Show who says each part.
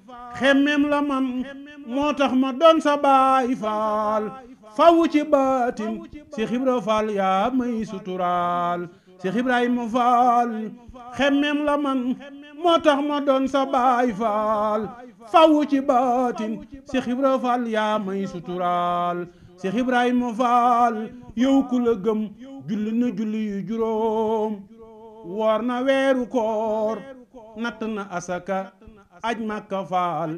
Speaker 1: xemmem la man moo tax ma doon sa baay faal fawu ci baatin Cheikh Ibra Fall yaa may suturaal Cheikh Ibrahima Fall xemmem la man moo tax ma doon sa baay faal fawu ci baatin Cheikh Ibra Fall yaa may suturaal Cheikh Ibrahima Fall yow ku la gëm julli na julli yu juróom woor na weeru koor natt na asaka aj Makka Faal